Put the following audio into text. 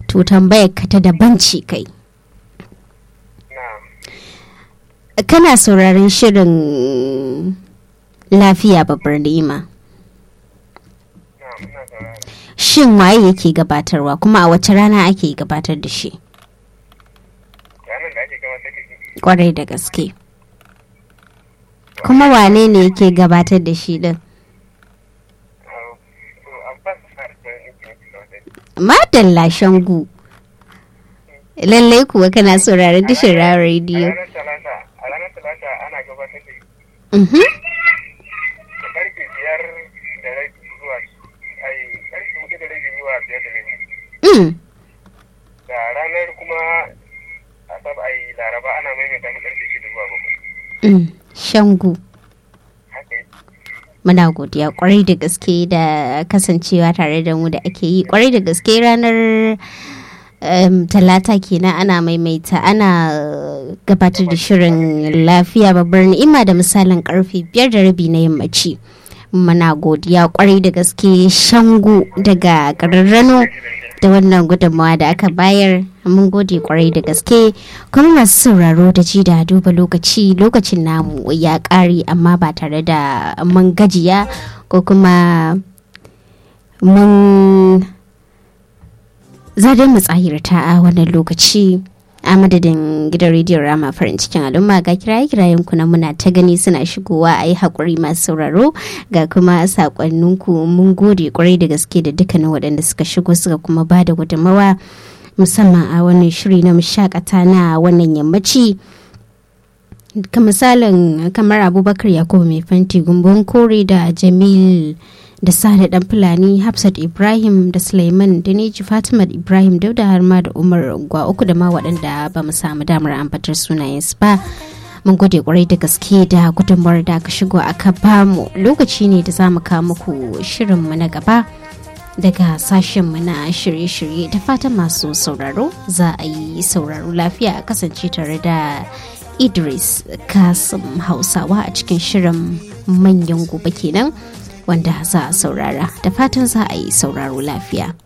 to tambayar ka ta daban ce kai na kana sauraron shirin lafiya babbar ni'ima na ina saurara shin waye yake gabatarwa kuma a wace rana ake gabatar da shi ranar da ake gabatar da shi kwarai da gaske kuma wane ne yake gabatar da shi din Ah, to abbas har da yake gabatar da shi madalla shangu lallai kuwa kana sauraron tashar rawar a rediyo ranar talata a ranar talata ana gabatar da shi Mhm. da karfe biyar da rabi zuwa ai karfe hudu da rabi zuwa biyar da rabi Mm. da ranar kuma asab ai laraba ana maimaita shi karfe shida zuwa bakwai Mm. shangu haka yake muna godiya kwarai da gaske da kasancewa tare da mu da ake yi kwarai da gaske ranar em, talata kenan ana maimaita ana uh, gabatar da shirin lafiya babbar ni'ima da misalin karfe biyar da rabi na yammaci muna godiya kwarai da gaske shangu daga ƙararrano da wannan gudunmawa da aka bayar mun gode kwarai da gaske kuma masu sauraro da ji da duba lokaci lokacin namu ya ƙare amma ba tare da mun gajiya ko kuma mun zadin mu tsahirta a wannan lokaci a madadin gidan rediyon rama farin cikin al'umma ga kiraye kirayen ku na muna ta gani suna shigowa a yi haƙuri masu sauraro ga kuma sakonninku mun gode kwarai da gaske da dukkanin waɗanda suka shigo suka kuma ba da gudunmawa musamman a wannan shiri na mashakata na wannan yammaci ka misalin kamar abubakar yakubu mai fanti gumbun kore da jamil da sale dan fulani hafsat ibrahim da suleiman da neji fatima ibrahim dauda har ma da umar gwa uku da ma waɗanda ba mu samu damar ambatar sunayensu ba mun gode kwarai da gaske da gudunmawar da aka shigo aka bamu lokaci ne da za mu kawo muku shirinmu na gaba daga sashenmu na shirye-shirye da fatan masu sauraro za a yi sauraro lafiya a kasance tare da idris kasim hausawa a cikin shirin manyan gobe kenan wanda za a saurara da fatan za a yi sauraro lafiya